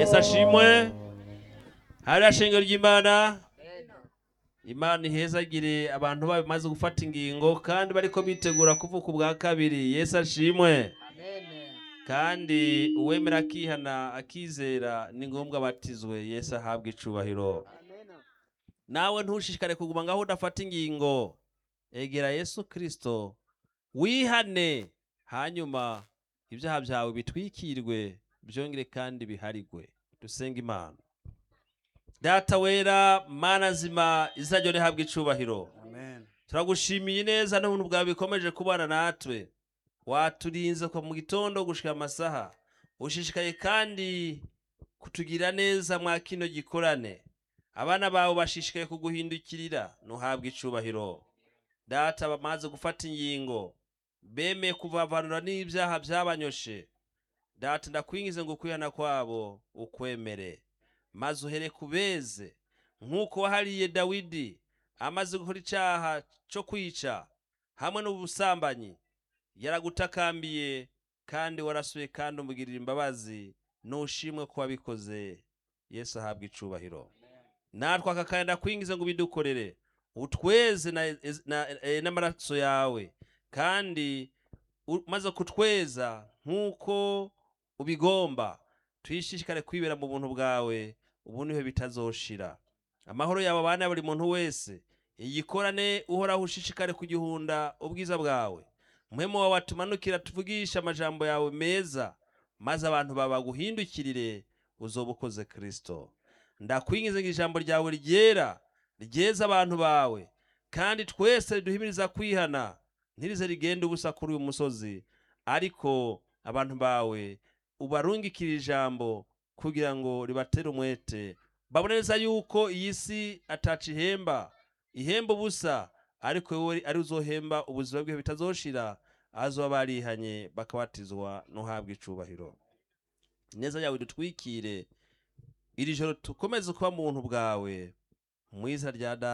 yesu ashimwe hariya shingiro ry'imana imana ihezagire abantu bayo bamaze gufata ingingo kandi bariko bitegura kuvuka ubwa kabiri yesu ashimwe kandi uwemera akihana akizera ni ngombwa abatizwe yesu ahabwa icubahiro nawe ntushishikare kuguma ngaho udafata ingingo egera yesu kirisito wihane hanyuma ibyaha byawe bitwikirwe byongere kandi biharigwe dusenga imana data wera mana zima izina ryo rihabwa icubahiro Amen. turagushimiye neza n'ubuntu bwawe bikomeje kubana natwe waturinze kuva mu gitondo gushika amasaha ushishikaye kandi kutugira neza mwa kino gikorane abana bawe bashishikaye kuguhindukirira ntuhabwe icubahiro data bamaze gufata ingingo bemeye kuvavanura n'ibyaha byabanyoshe data ndakwingize ngo ukwihana kwabo ukwemere maze uhere kubeze nk'uko wahariye dawidi amaze gukora icyaha cyo kwica hamwe n'ubusambanyi yaragutakambiye kandi warasuye kandi umugirira imbabazi nushimwe ko wabikoze yesu ahabwa icubahiro natwe aka kanya ndakwingize ngo ubidukorere utweze na- na- eh, n'amaraso yawe kandi umaze kutweza nk'uko ubigomba twishishikare kwibera mu buntu bwawe ubu niho bitazoshira amahoro yawe abana buri muntu wese igikorane uhoraho ushishikare kugihunda ubwiza bwawe muhemu wawe atumanukira tuvugisha amajambo yawe meza maze abantu babaguhindukirire uzoba ukoze kristo ndakwingize ngo ijambo ryawe ryera ryeza abantu bawe kandi twese riduhimiriza kwihana ntirize rigende ubusa kuri uyu musozi ariko abantu bawe ubarungikire ijambo kugira ngo ribatere umwete babone neza yuko iyi si ataca ihemba ihemba ubusa ariko wowe ari uzohemba ubuzima bwe bitazoshira azoba barihanye bakabatizwa ntuhabwe icubahiro neza yawe dutwikire iri joro tukomeze kuba mu buntu bwawe mu izina rya data